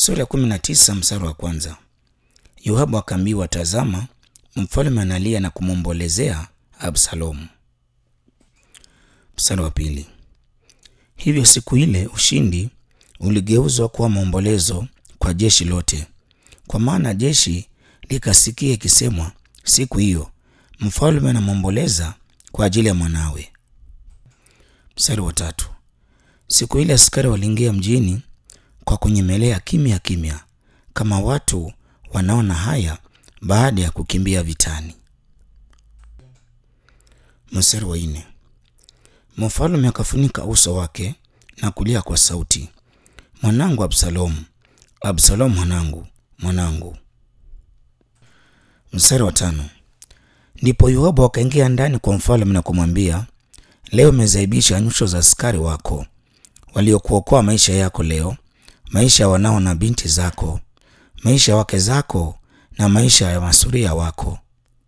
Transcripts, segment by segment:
Sura ya kumi na tisa mstari wa kwanza. Yoabu akaambiwa, tazama, mfalme analia na kumwombolezea Absalomu. Mstari wa pili. Hivyo siku ile ushindi uligeuzwa kuwa maombolezo kwa jeshi lote, kwa maana jeshi likasikia ikisemwa siku hiyo, mfalme anamwomboleza kwa ajili ya mwanawe. Mstari wa tatu. Siku ile askari waliingia mjini kwa kunyemelea kimya kimya, kama watu wanaona haya baada ya kukimbia vitani. Mstari wa nne. Mfalme akafunika uso wake na kulia kwa sauti, mwanangu Absalomu, Absalomu mwanangu, mwanangu. Mstari wa tano. Ndipo Yoabu akaingia ndani kwa mfalme na kumwambia, leo umezaibisha nyuso za askari wako waliokuokoa maisha yako leo, maisha ya wanao na binti zako, maisha ya wake zako na maisha ya masuria wako.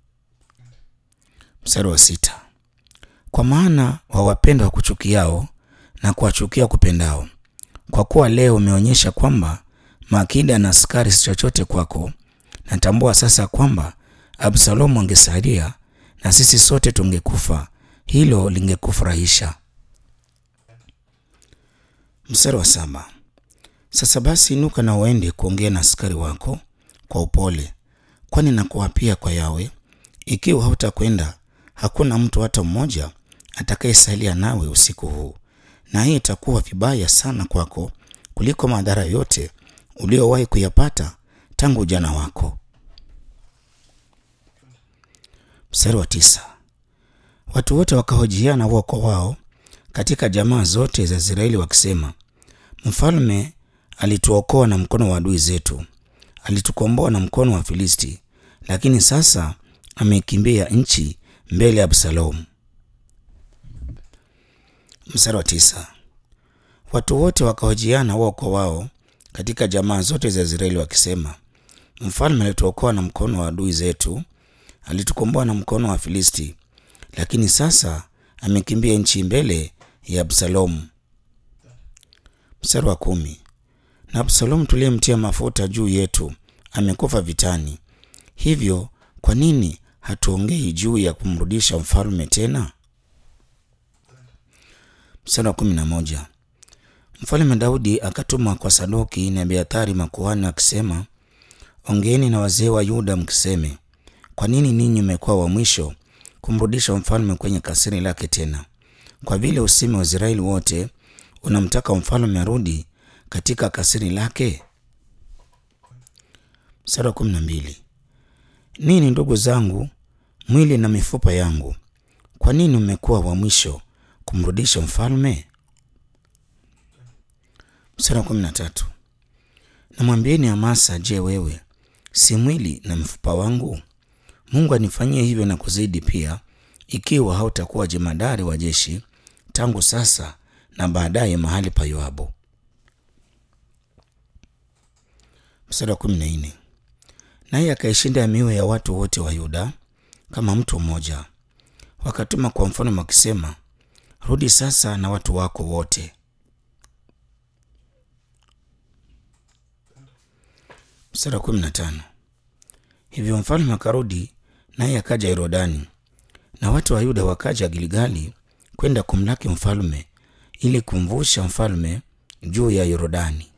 Mstari wa sita. Kwa maana wawapenda wa kuchukiao na kuwachukia kupendao, kwa kuwa leo umeonyesha kwamba makida na askari si chochote kwako. Natambua sasa kwamba Absalomu angesalia na sisi sote tungekufa, hilo lingekufurahisha. Mstari wa saba. Sasa basi inuka na uende kuongea na askari wako kwa upole, kwani nakuapia kwa Yawe, ikiwa hautakwenda hakuna mtu hata mmoja atakayesalia nawe usiku huu, na hii itakuwa vibaya sana kwako kuliko madhara yote uliowahi kuyapata tangu ujana wako. Mstari wa tisa. Watu wote wakahojiana wao kwa wao katika jamaa zote za Israeli wakisema, mfalme alituokoa na mkono wa adui zetu, alitukomboa na mkono wa Filisti, lakini sasa amekimbia nchi mbele ya Absalomu. Mstari wa tisa. Watu wote wakahojiana wao kwa wao katika jamaa zote za Israeli wakisema, mfalme alituokoa na mkono wa adui zetu, alitukomboa na mkono wa Filisti, lakini sasa amekimbia nchi mbele ya Absalomu. Mstari wa kumi. Na Absalomu tuliyemtia mafuta juu yetu amekufa vitani, hivyo kwa nini hatuongei juu ya kumrudisha mfalme tena? Mstari wa kumi na moja. Mfalme Daudi akatuma kwa Sadoki na Abiathari makuhani akisema, ongeeni na wazee wa Yuda mkiseme, kwa nini ninyi mmekuwa wa mwisho kumrudisha mfalme kwenye kasiri lake tena? Kwa vile usemi wa Israeli wote unamtaka mfalme arudi katika kasiri lake. Mstari wa kumi na mbili. Nini ndugu zangu, mwili na mifupa yangu, kwa nini mmekuwa wa mwisho kumrudisha mfalme? Mstari wa kumi na tatu. Namwambieni Amasa, je, wewe si mwili na mfupa wangu? Mungu anifanyie hivyo na kuzidi pia, ikiwa hautakuwa jemadari wa jeshi tangu sasa na baadaye mahali pa Yoabu. Mstari wa kumi na nne. Naye akaishinda mioyo ya watu wote wa Yuda kama mtu mmoja, wakatuma kwa mfalme wakisema, rudi sasa na watu wako wote. Mstari wa kumi na tano. Hivyo mfalme akarudi, naye akaja Yorodani, na watu wa Yuda wakaja Gilgali kwenda kumlaki mfalme ili kumvusha mfalme juu ya Yorodani.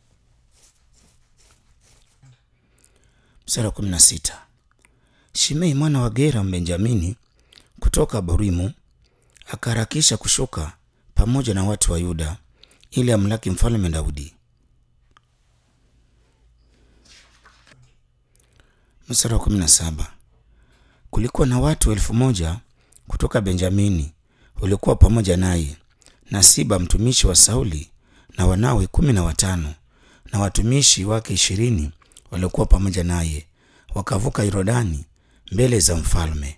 Mstari wa kumi na sita. Shimei mwana wa Gera Mbenjamini kutoka Borimu akaharakisha kushuka pamoja na watu wa Yuda ili amlaki mfalme Daudi. Mstari wa kumi na saba. Kulikuwa na watu elfu moja kutoka Benjamini waliokuwa pamoja naye, na Siba mtumishi wa Sauli na wanawe kumi na watano na watumishi wake ishirini waliokuwa pamoja naye, wakavuka Yordani mbele za mfalme.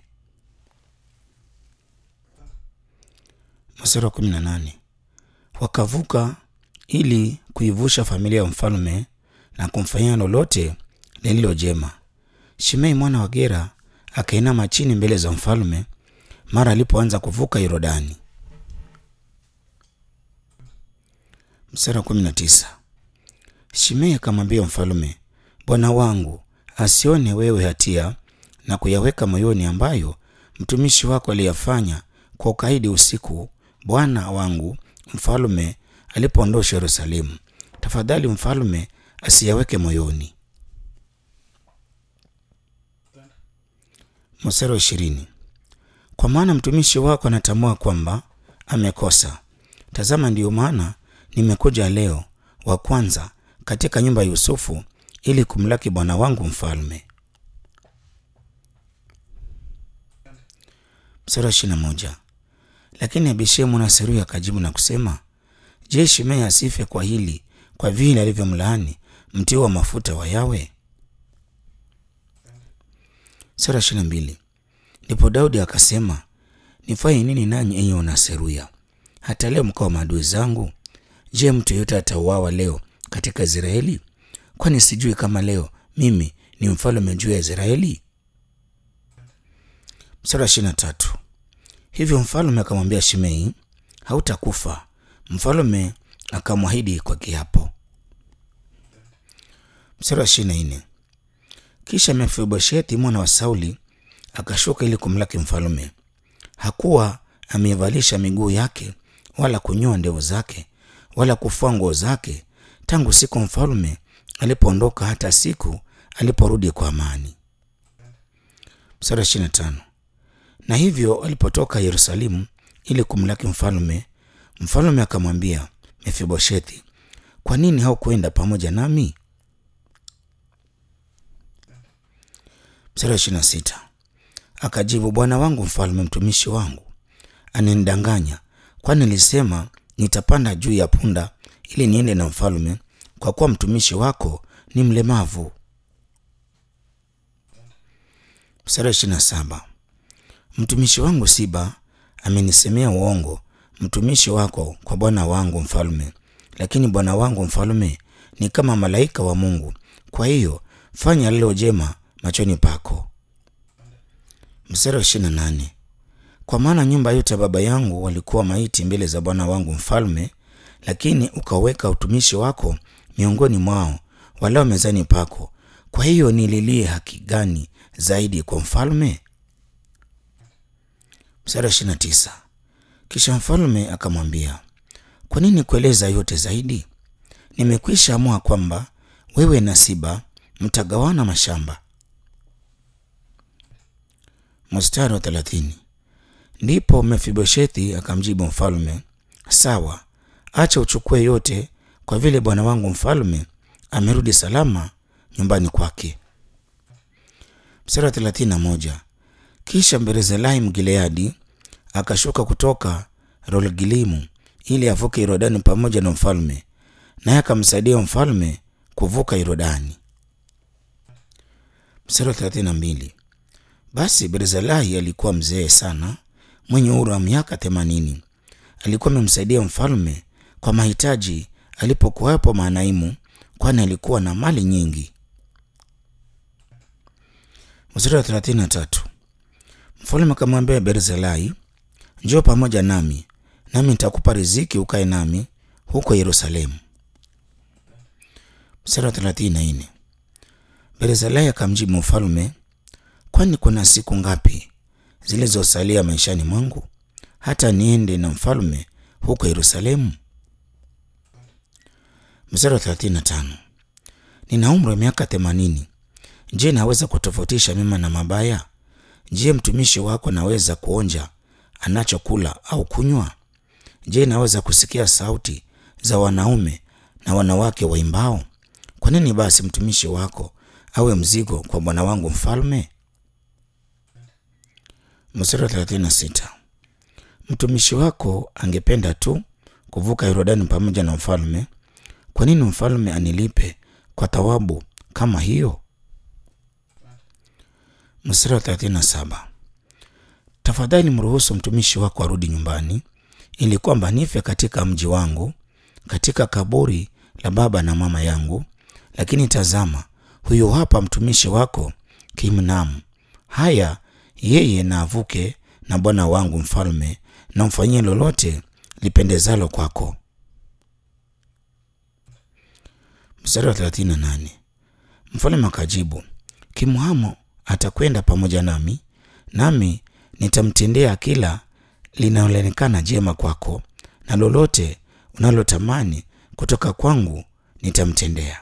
Mstari wa kumi na nane. Wakavuka ili kuivusha familia ya mfalme na kumfanyia lolote lililo jema. Shimei mwana wa Gera akainama chini mbele za mfalme mara alipoanza kuvuka Yordani. Mstari wa kumi na tisa. Shimei akamwambia mfalme, bwana wangu asione wewe hatia na kuyaweka moyoni ambayo mtumishi wako aliyafanya kwa ukaidi usiku bwana wangu mfalme alipoondosha Yerusalemu. Tafadhali mfalme asiyaweke moyoni. Mstari wa ishirini. Kwa maana mtumishi wako anatambua kwamba amekosa. Tazama, ndiyo maana nimekuja leo wa kwanza katika nyumba ya Yusufu ili kumlaki bwana wangu mfalme. Mstari wa ishirini na moja. Lakini Abishai mwana wa Seruya akajibu na kusema, Je, Shimei asife kwa hili, kwa vile alivyomlaani mtio wa mafuta wa Yawe? Sura ishirini na mbili. Ndipo Daudi akasema, nifanye nini nanyi enyi wana Seruya? Hata leo mkawa maadui zangu? Je, mtu yeyote atauawa leo katika Israeli? Kwani sijui kama leo mimi ni mfalme juu ya Israeli? Sura ishirini na tatu. Hivyo mfalme akamwambia Shimei, hautakufa. Mfalme akamwahidi kwa kiapo. Mstari wa ishirini na nne. Kisha Mefiboshethi mwana wa Sauli akashuka ili kumlaki mfalme. Hakuwa ameivalisha miguu yake wala kunyoa ndevu zake wala kufua nguo zake tangu siku mfalme alipoondoka hata siku aliporudi kwa amani. Mstari wa ishirini na tano. Na hivyo alipotoka Yerusalemu ili kumlaki mfalme, mfalme akamwambia Mefiboshethi, kwa nini haukwenda pamoja nami? Mstari wa ishirini na sita. Akajibu, bwana wangu mfalme, mtumishi wangu ananidanganya, kwani nilisema nitapanda juu ya punda ili niende na mfalme, kwa kuwa mtumishi wako ni mlemavu. Mstari wa ishirini na saba. Mtumishi wangu Siba amenisemea uongo mtumishi wako kwa bwana wangu mfalme, lakini bwana wangu mfalme ni kama malaika wa Mungu. Kwa hiyo fanya lilo jema machoni pako. Mstari wa ishirini na nane. Kwa maana nyumba yote ya baba yangu walikuwa maiti mbele za bwana wangu mfalme, lakini ukaweka utumishi wako miongoni mwao walao mezani pako. Kwa hiyo nililie haki gani zaidi kwa mfalme? Mstari wa ishirini na tisa. Kisha mfalme akamwambia, kwa nini kueleza yote zaidi? Nimekwisha amua kwamba wewe na Siba mtagawana mashamba. Mstari wa thelathini. Ndipo Mefiboshethi akamjibu mfalme, sawa, acha uchukue yote, kwa vile bwana wangu mfalme amerudi salama nyumbani kwake. Mstari wa thelathini na moja. Kisha Barzilai Mgileadi akashuka kutoka Rolgilimu ili avuke Yordani pamoja na mfalme, naye akamsaidia mfalme kuvuka Yordani. Mstari wa thelathini na mbili. Basi Barzilai alikuwa mzee sana, mwenye umri wa miaka themanini. Alikuwa amemsaidia mfalme kwa mahitaji alipokuwepo Maanaimu, kwani alikuwa na mali nyingi. Mstari wa thelathini na tatu. Mfalme akamwambia Barzilai, njoo pamoja nami, nami nitakupa riziki ukae nami huko Yerusalemu. Mstari wa thelathini na nne. Barzilai akamjibu mfalme, kwani kuna siku ngapi zilizosalia maishani mwangu hata niende na mfalme huko Yerusalemu? Mstari wa thelathini na tano. Nina umri wa miaka themanini. Je, naweza kutofautisha mema na mabaya? Je, mtumishi wako naweza kuonja anachokula au kunywa? Je, naweza kusikia sauti za wanaume na wanawake waimbao? Kwa nini basi mtumishi wako awe mzigo kwa bwana wangu mfalme? Mstari wa 36. Mtumishi wako angependa tu kuvuka Yordani pamoja na mfalme. Kwa nini mfalme anilipe kwa thawabu kama hiyo? Mstari wa 37. Tafadhali mruhusu mtumishi wako arudi nyumbani, ili kwamba nife katika mji wangu, katika kaburi la baba na mama yangu. Lakini tazama, huyo hapa mtumishi wako Kimnamu. Haya, yeye na avuke na bwana wangu mfalme, na mfanyie lolote lipendezalo kwako. Mstari Mstari wa 38. Mfalme akajibu, Kimhamo atakwenda pamoja nami, nami nitamtendea kila linaloonekana jema kwako, na lolote unalotamani kutoka kwangu nitamtendea.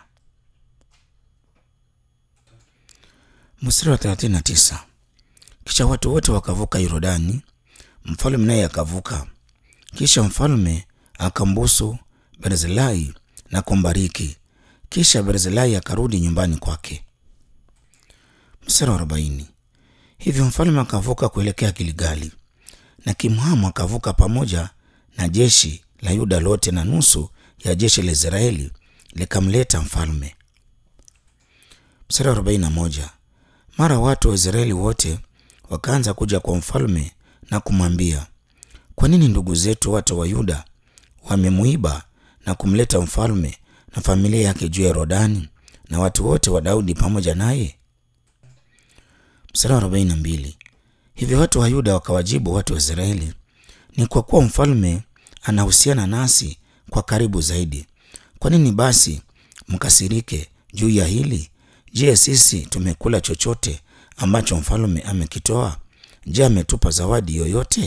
Mstari wa 39. Kisha watu wote wakavuka Yordani, mfalme naye akavuka. Kisha mfalme akambusu Barzilai na kumbariki. Kisha Barzilai akarudi nyumbani kwake. Mstari wa 40. Hivyo mfalme akavuka kuelekea Gilgali, na Kimhamu akavuka pamoja na jeshi la Yuda lote na nusu ya jeshi la Israeli likamleta mfalme. Mstari wa 41. Mara watu wa Israeli wote wakaanza kuja kwa mfalme na kumwambia, kwa nini ndugu zetu watu wa Yuda wamemuiba na kumleta mfalme na familia yake juu ya Yordani na watu wote wa Daudi pamoja naye? Mstari wa 42. Hivyo watu wa Yuda wakawajibu watu wa Israeli, ni kwa kuwa mfalme anahusiana nasi kwa karibu zaidi. Kwa nini basi mkasirike juu ya hili? Je, sisi tumekula chochote ambacho mfalme amekitoa? Je, ametupa zawadi yoyote?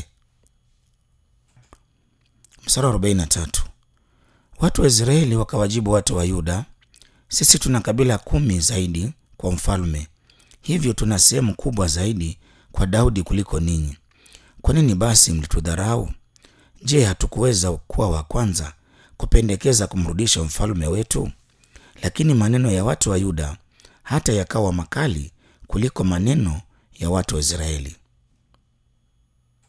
Mstari wa 43. Watu wa Israeli wakawajibu watu wa Yuda, sisi tuna kabila kumi zaidi kwa mfalme, hivyo tuna sehemu kubwa zaidi kwa Daudi kuliko ninyi. Kwa nini basi mlitudharau? Je, hatukuweza kuwa wa kwanza kupendekeza kumrudisha mfalme wetu? Lakini maneno ya watu wa Yuda hata yakawa makali kuliko maneno ya watu wa Israeli.